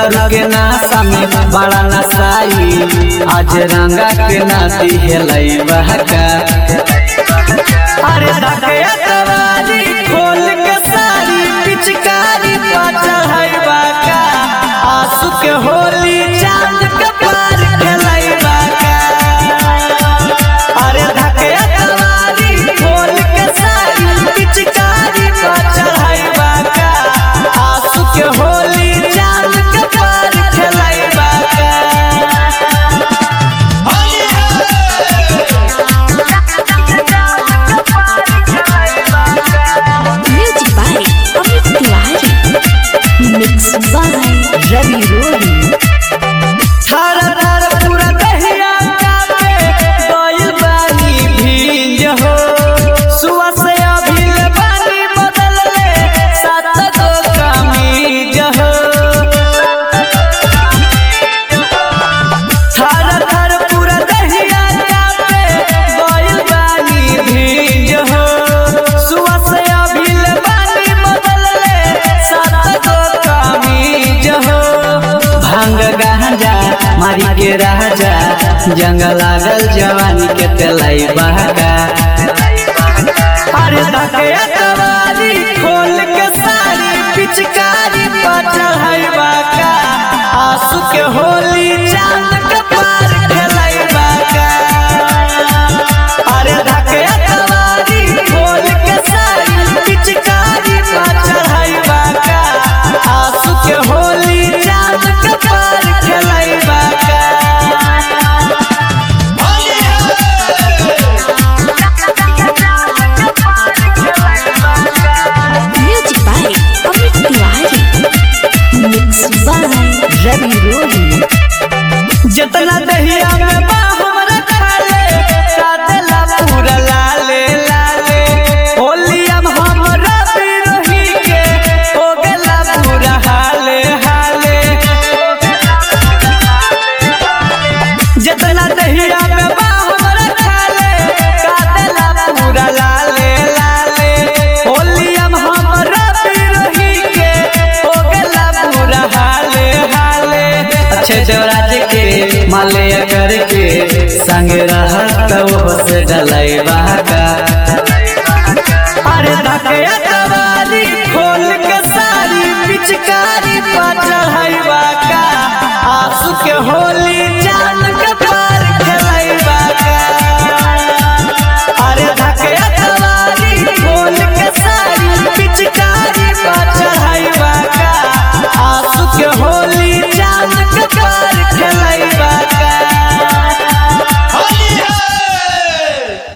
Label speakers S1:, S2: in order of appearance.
S1: दारू के नाशा में बड़ा नशाई आज रंगा के नाती हेलाई बहका अरे धके तवारी खोल के सारी पिचकारी पा चढ़ाई का आंसू के होली चांद के पार खेलाई का अरे धके तवारी खोल के सारी पिचकारी पा चढ़ाई का आंसू के होली चांद के पार खेलाई का
S2: Music by Amit Tiwari. Mixed by Ravi Rohi.
S1: थर थर पूरा दहिया कापे गइल बानी भींज हो सुआ से अभिल बानी बदल ले सात गो कमीज हो थर थर पूरा दहिया कापे गइल बानी भींज हो सुआ से अभिल बानी बदल ले सात गो कमीज हो भांग गांजा मारी के राजा जंग लागल जवानी के तेलाई बहका अरे धके तवारी खोल के सारी पिचकारी पर चढ़ाई बाका आंसू के होली चांद के पार खेलाई बाका अरे धके तवारी खोल के सारी पिचकारी पर चढ़ाई बाका आंसू के होली चांद के पार खेलाई बाका
S2: Music by Amit Tiwari. Mixed by Ravi Rohi.
S1: जितना दहिया में बा हमरा खाले सादला पूरा लाले लाले होलिया में हमरा बिरही के हो गेला पूरा हाले हाले जितना दहिया में बा हमरा खाले सादला पूरा लाले लाले होलिया में हमरा बिरही के हो गेला पूरा हाले हाले अच्छे जवराज के माले करके संग रहत वो से डलाई बहका अरे धके तवारी खोल के सारी पिचकारी पा